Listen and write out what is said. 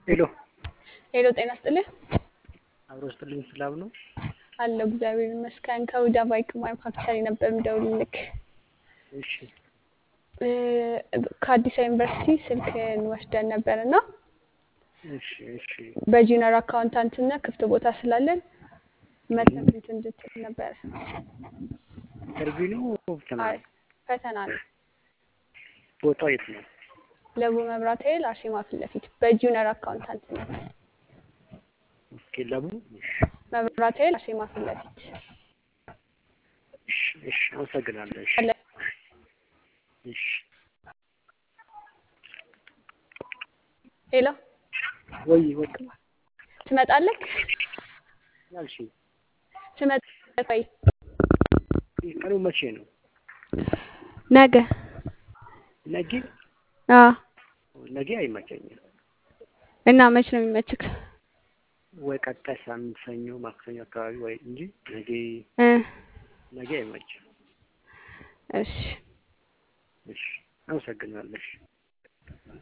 ሄሎ ሄሎ ጤና ስጥልህ አብሮ ስጥልኝ ሰላም ነው? አለሁ እግዚአብሔር ይመስገን። ከሁዳ ባይክ ማኑፋክቸሪንግ ነበር የምደውልልክ። እሺ እ ከአዲስ ዩኒቨርሲቲ ስልክን ወስደን ነበር እና እሺ እሺ በጁኒየር አካውንታንትነት ክፍት ቦታ ስላለን መተህ እንትን እንድትል ነበር። ኢንተርቪው ነው ፈተና አይ ነው? ፈተና ነው። ቦታው የት ነው? ለቡ መብራት ኃይል አርሴማ ፊት ለፊት በጁኒየር አካውንታንትነት ኦኬ ለቡ እሺ መብራት ኃይል አርሴማ ፊት ለፊት እሺ እሺ አመሰግናለሁ። እሺ አለ። እሺ ሄሎ ወይ ወይ ትመጣለህ? ያልሽ ትመጣለህ ወይ? ቀኑ መቼ ነው? ነገ ነገ አዎ። ነገ አይመቸኝም። እና መች ነው የሚመችክ? ወይ ቀጣይ ሳምንት ሰኞ፣ ማክሰኞ አካባቢ ወይ እንጂ ነገ እ ነገ አይመችም። እሺ እሺ አመሰግናለሁ። እሺ